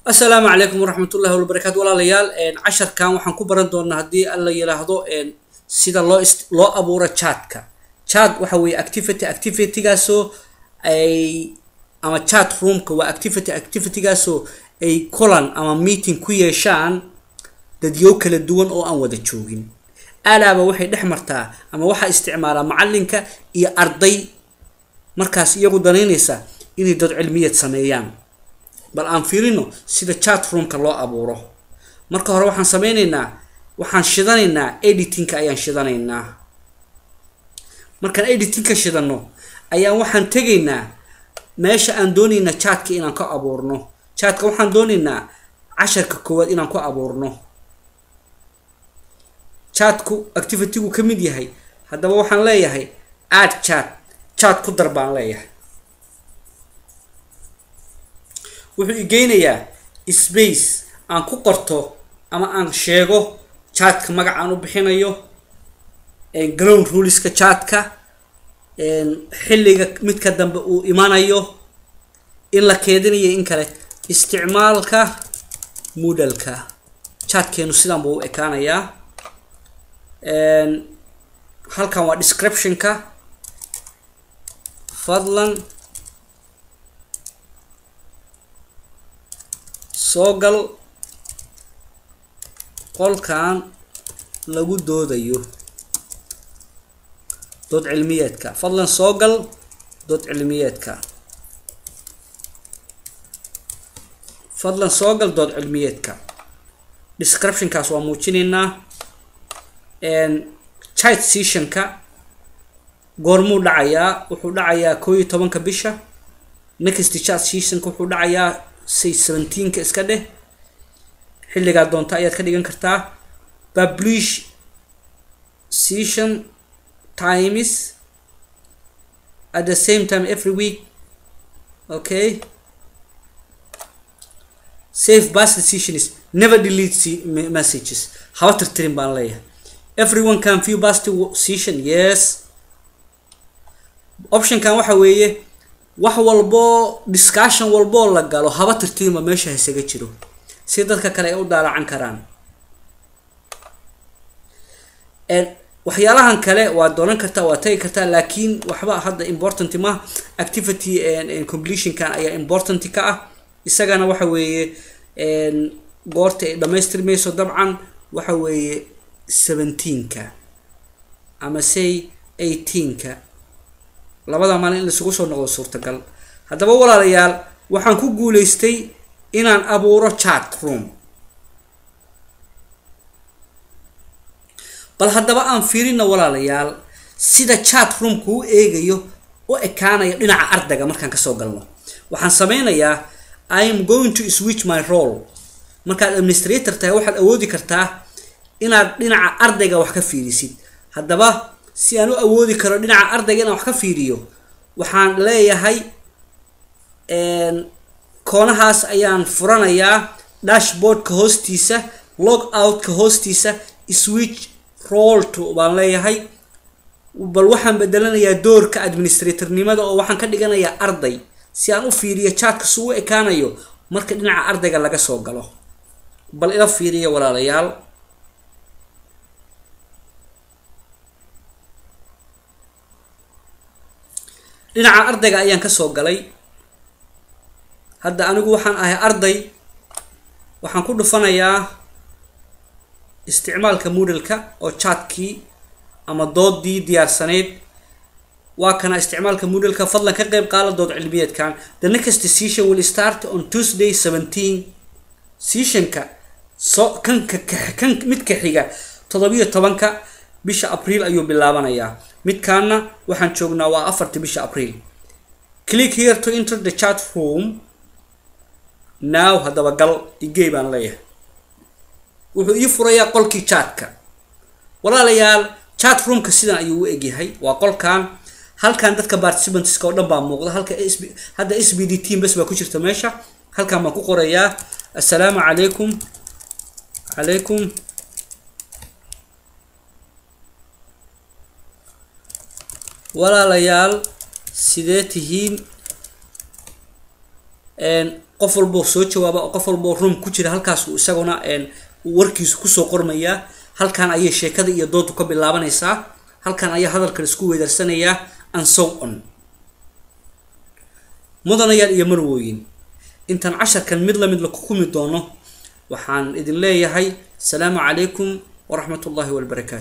asalaamu calaykum waraxmat ullahi wabarakaatu walaalayaal casharkan waxaan ku baran doonaa haddii la yiraahdo sida loo loo abuuro chatka chat waxa weeye activity activitygaasoo ay ama chat roomka waa activity activitygaasoo ay kulan ama meeting ku yeeshaan dadyo kala duwan oo aan wada joogin alaaba waxay dhex martaa ama waxaa isticmaalaa macalinka iyo arday markaas iyagu danaynaysa inay dad cilmiyad sameeyaan bal aan fiirino sida chat roomka loo abuuro marka hore waxaan sameyneynaa waxaan shidanaynaa editingka ayaan shidanaynaa markaan editingka shidano ayaan waxaan tegaynaa meesha aan doonaynaa chatka inaan ka abuurno chatka waxaan doonaynaa casharka koowaad inaan ku abuurno chatku activitygu ka mid yahay haddaba waxaan leeyahay add chat chat ku dar baan leeyahay wuxuu igeynayaa space aan ku qorto ama aan sheego chatka magac aan u bixinayo ground ruleska chatka xilliga midka dambe uu imanayo in la keedinayo in kale isticmaalka moodalka chatkeenu sidan buu u ekaanayaa halkan waa descriptionka fadlan soo gal qolkan lagu doodayo dood cilmiyeedka fadlan soo gal dood cilmiyeedka fadlan soo gal dood cilmiyeedka descriptionkaas waa muujinaynaa chat sessionka goormuu dhacayaa wuxuu dhacayaa koo iyo tobanka bisha next chat sessionka wuxuu dhacayaa say seventeenka iska dheh xilligaa doonta ayaad ka dhigan kartaa publish session times at the same time every week okay save past decisions never delete messages haba tirtirin baan leeyahay everyone can view past session yes optionkan waxa weeye wax walboo discussion walboo la galo haba tirtirinba meesha haysaga jiro si dadka kale ay u daalacan karaan waxyaalahan kale waa doonan kartaa waa tagi kartaa laakiin waxba hadda important ma activity completionkan ayaa important ka ah isagana waxa weeye goorta ay dhamaystirmayso dabcan waxa weeye seventeenka ama say eighteenka labada maalin in laisugu soo noqdo suurtagal haddaba walaalayaal waxaan ku guuleystay inaan abuuro chat room bal haddaba aan fiirina walaalayaal sida chat roomka u eegayo u ekaanayo dhinaca ardayga markaan kasoo galno waxaan sameynayaa i am going to switch my role markaad administrator tahay waxaad awoodi kartaa inaad dhinaca ardayga wax ka fiirisid haddaba si aan u awoodi karo dhinaca ardayga inaan wax ka fiiriyo waxaan leeyahay koonahaas ayaan furanayaa dashboardka hoostiisa log outka hoostiisa switch role to baan leeyahay bal waxaan bedelanayaa doorka administratornimada oo waxaan ka dhiganayaa arday si aan u fiiriyo chatka su u ekaanayo marka dhinaca ardayga laga soo galo bal ila fiiriya walaalayaal dhinaca ardayga ayaan kasoo galay hadda anigu waxaan ahay arday waxaan ku dhufanayaa isticmaalka moodalka oo chatkii ama doodii diyaarsaneyd waa kana isticmaalka moodalka fadlan ka qeyb qaala dood cilmiyeedkan the next session will start on tuesday seventeen sessionka so kanka kan midka xiga toddobiyo tobanka bisha abriil ayuu bilaabanayaa midkaana waxaan joognaa waa afarta bisha abriil click here to enter the chat room now haddaba gal igey baan leeyahay wuxuu ii furayaa qolkii chatka walaalayaal chat roomka sidan ayuu u egyahay waa qolkan halkan dadka participantska oo dhan baa muuqda halka sb hadda s b d team bas baa ku jirta meesha halkan baan ku qorayaa assalaamu calaykum calaykum walaalayaal sidee tihiin qof walboo soo jawaaba oo qof walboo room ku jira halkaasuu isaguna warkiisu kusoo qormayaa halkan ayay sheekada iyo doodu ka bilaabanaysaa halkan ayaa hadalkan isku weedarsanayaa and so on mudanayaal iyo marwooyin intaan casharkan mid lamid la kukumi doono waxaan idin leeyahay asalaamu calaykum waraxmat ullahi wabarakaatu